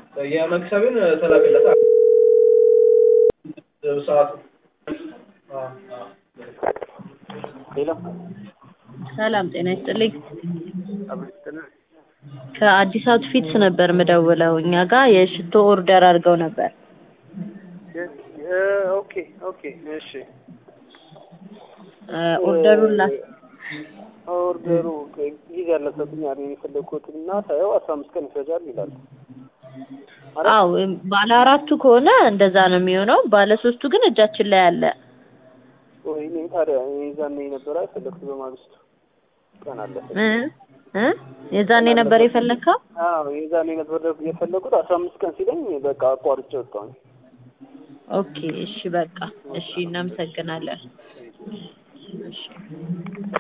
የመክሰብን ተላክለት ሰዓቱ ሌላ ሰላም ጤና ይስጥልኝ። አብስትነ ከአዲስ አውትፊትስ ነበር ምደውለው። እኛ ጋር የሽቶ ኦርደር አድርገው ነበር። ኦኬ ኦኬ እሺ እ ኦርደሩን ላ ኦርደሩ ጊዜ ያለሰብኝ አለ የፈለግኩት እና ሳየው አስራ አምስት ቀን ይፈጃል ይላል። አዎ ባለ አራቱ ከሆነ እንደዛ ነው የሚሆነው። ባለ ሶስቱ ግን እጃችን ላይ አለ። ወይኔ ታዲያ የዛኔ ነበረ የፈለግኩት በማግስቱ ቀን አለፈ። እ እ የዛኔ ነበር የፈለግከው? አዎ የዛኔ ነበር የፈለግኩት አስራ አምስት ቀን ሲለኝ በቃ አቋርጬ ወጣሁኝ። ኦኬ እሺ በቃ እሺ እናመሰግናለን። እሺ